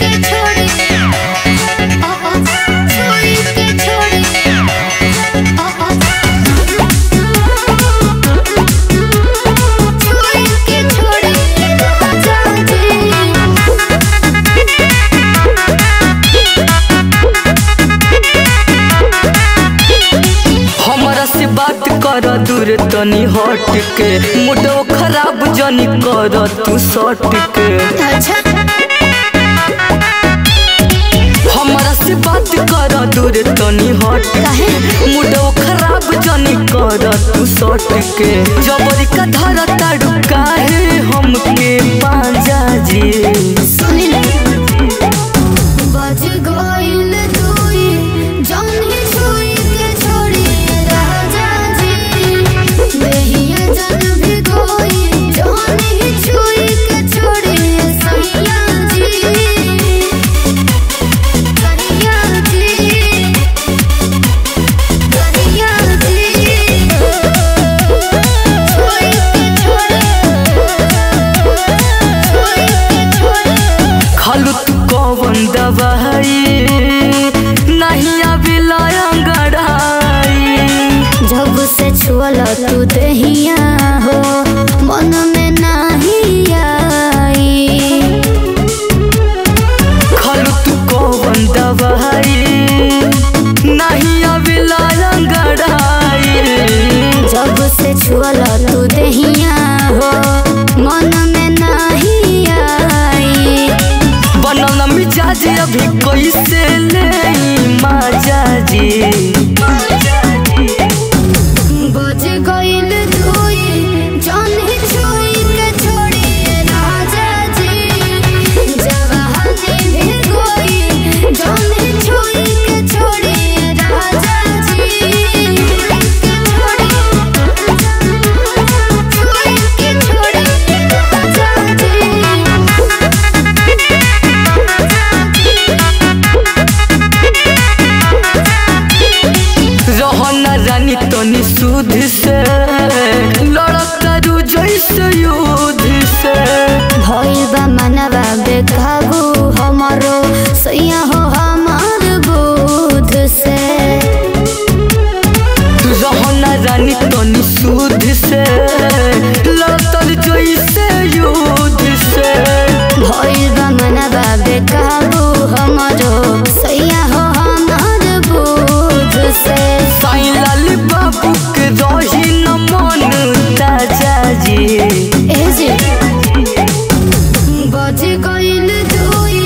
के छोड़ी ओ ओ छुई के छोड़ी ओ ओ छुई के छोड़ी राजा हमरा से बात कर दूर तनी हट के मुडो खराब जनी कर तू सट के अच्छा हमरा से बात कर दूर तनी हट काहे मुडो खराब जनी कर तू सट के जबरी का धर ताड़ू काहे हमके पांजा जी सुनी ना बज गइल दुई जौन ही छुई के छोड़ी राजा जी बेहिया जन भी कोई जौन ही छुई के छोड़ी सैया जी करिया जी करिया जी छुई के छोड़ी छुई के छोड़ी खालू तू कौन दवाई नहीं अभी लड़ाई जब से छुअल तू दहिया हो मन में नाही आई खालू तू कौन दवाई नहीं अभी लड़ाई जब से छुअल तू दहिया हो मन में नाही आई बनल मिजाज अभी कैसे ले माजा जी बज गइल दुई जौन ही छुई के छोड़ी राजा जी जवानी भी कोई जौन ही छुई के छोड़ी राजा जी के छोड़ी छुई के छोड़ी राजा रहना रानी तनी सुध से लड़करू जैसे युद्ध से भइल बा मनवा बेकाबू हमरो सैया हो हमार बुध से रहना रानी तनी सुध से लड़तर जैसे युद्ध से भइल बा मनवा बेकाबू हमरो सैया हो हमार बुध से साईं लाल बाबू के रही न मन ताजा जी ए जी बज गइल दुई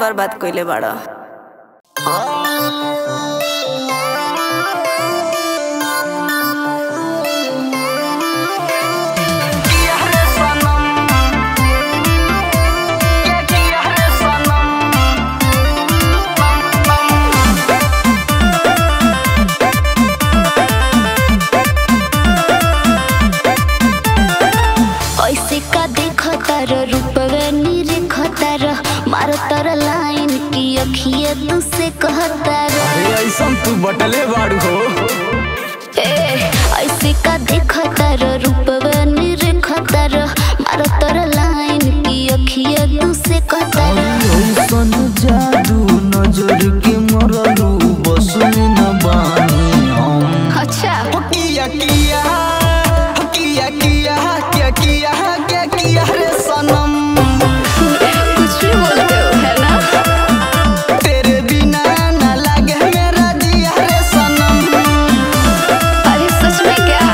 बर्बाद कइले बाड़ा ऐसे का देखो तार रूपवे निरेख तार मार तार लाइन की अखिए तू से कहतार ऐसा तू बटले बाड़ू हो ए ऐसे का देखो तार रूपवे निरेख तार मार तार लाइन की अखिए तू से कहतार ऐसन जादू नजर के मरलू बस में न बानी हम अच्छा किया किया किया किया क्या किया क्या किया रे सनम कुछ भी बोलते हो है ना तेरे बिना न लगे मेरा जिया रे सनम अरे सच में क्या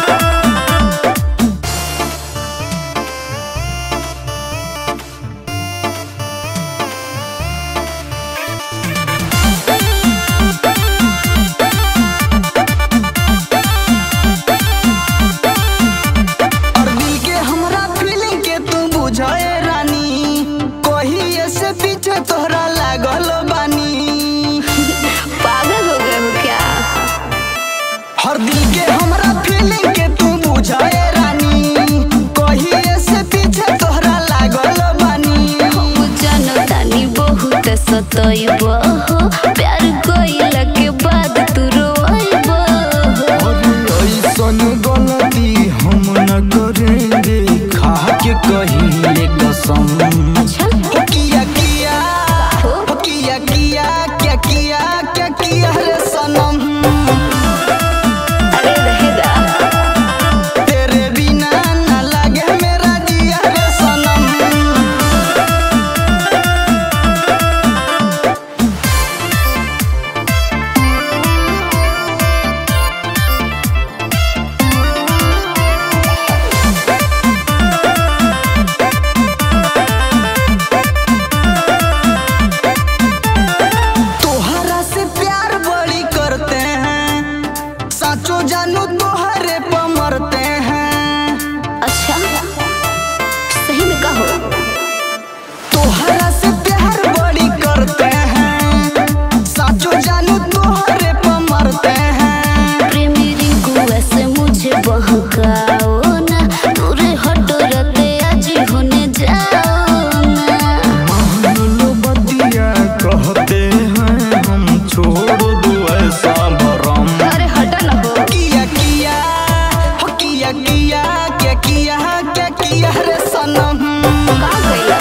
और दिल के हमरा फीलिंग के तू बुझे रानी कोही ऐसे पीछे तोहरा लागल बानी पागल हो गए हो क्या हर दिल के हमरा फीलिंग के तू बुझे रानी कोही ऐसे पीछे तोहरा लागल बानी हम जनतानी बहुत सतैब हो प्यार कइला के बाद तू रोइब हो और ऐसन गलती हम न करेंगे खा के कहिले कसम अच्छा हो किया किया हो किया किया क्या किया क्या किया रे सनम अरे रहेगा तेरे बिना न लगे मेरा जिया रे सनम तोहरा से प्यार बड़ी करते हैं साचो जानू तोहरे पर मरते हैं अच्छा सही में कहो तोहरा से प्यार बड़ी करते हैं साचो जानू तोहरे पर मरते हैं प्रेमी रिंकू ऐसे मुझे बहकाओ ना दूर हटो रते आज होने जाओ ना मान लो बतिया कहते हैं हम छोड़ दो ऐसा भरम अरे हटा ना हो किया किया हो किया किया क्या किया क्या किया रे सनम कहाँ गइला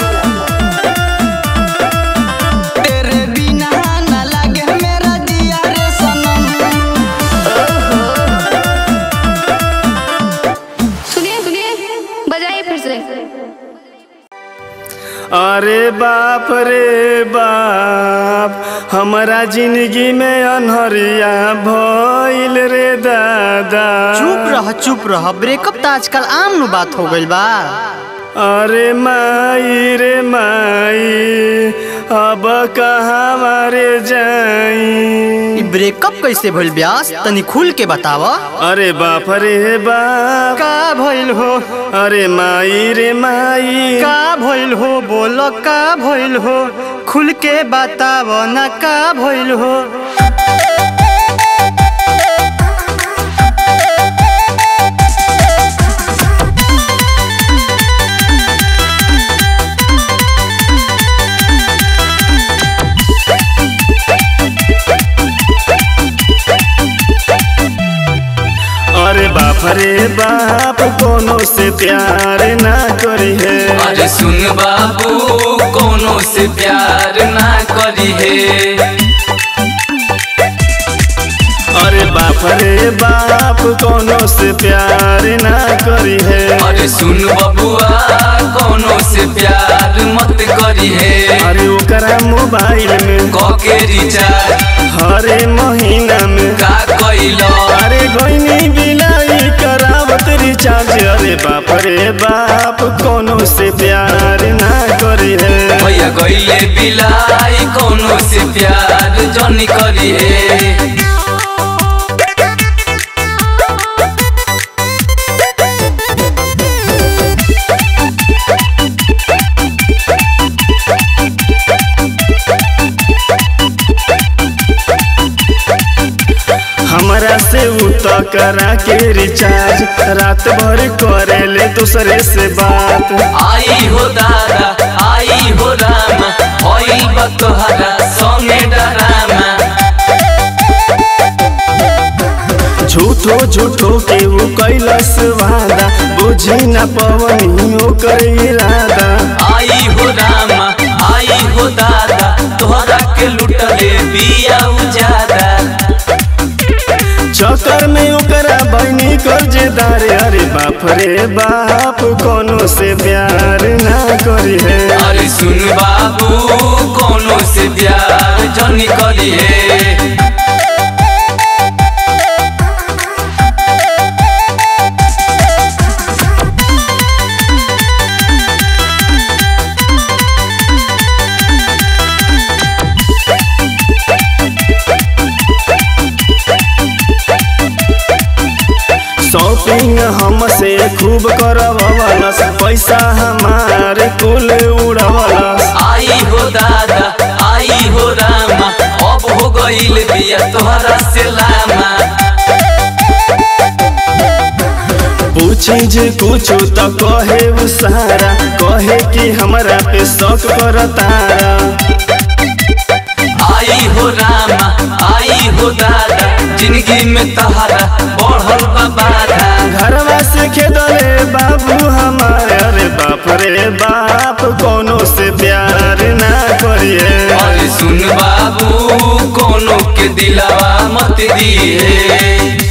तेरे बिना न लगे मेरा जिया रे सनम सुनिए सुनिए बजाइए फिर से अरे बाप रे बाप हमारा जिंदगी में अनहरिया भइल रे दादा चुप रह चुप रह ब्रेकअप त आजकल आम नु बात हो गइल बा अरे माई रे माई अब कहाँ मारे जाई ई ब्रेकअप कैसे भइल ब्यास तनी खुल के बताव अरे बाप रे बाप का भइल हो अरे माई रे माई का भइल हो बोल का भइल हो खुल के बताव ना का भइल हो अरे बाप रे बाप कोनो से प्यार ना करी है अरे सुन बाबू कोनो से प्यार ना करी है अरे बाप रे बाप कोनो से प्यार ना करी है अरे सुन बबुआ कोनो से प्यार मत करी है अरे ओकरा मोबाइल में कके रिचार्ज हरे महीना में का कैलो अरे गईनी बिलाई नहीं करावत रिचार्ज अरे बाप रे बाप कोनो से प्यार ना करे है भैया गईले बिलाई कोनो से प्यार जनी करी है हमरा से उ तो करा के रिचार्ज रात भर करे ले दूसरे से बात आई हो दादा आई हो रामा भइल बा तोहरा संगे डरामा झूठो झूठो के वो कैलस वादा बुझी न पवनी ओकर इरादा आई हो रामा आई हो दादा तोहरा के लुटले बिया उजादा चक्कर में ओकरा बहनी कर्जदार अरे बाप रे बाप कोनो से प्यार ना करी है अरे सुन बाबू कोनो से प्यार जनी करी है शॉपिंग हमसे खूब करवलस पैसा हमारे कुल उड़वलस आई हो दादा आई हो रामा अब हो गईल बिया तोहरा से लामा पूछी जे कुछ तो कहे उ सारा कहे कि हमरा पे शक करतारा आई हो रामा आई हो दादा जिंदगी में तहरा बढ़ल बा बाधा घरवा से खेदले बाबू हमारे अरे बाप रे बाप कोनो से प्यार ना करिए अरे सुन बाबू कोनो के दिलावा मत दिए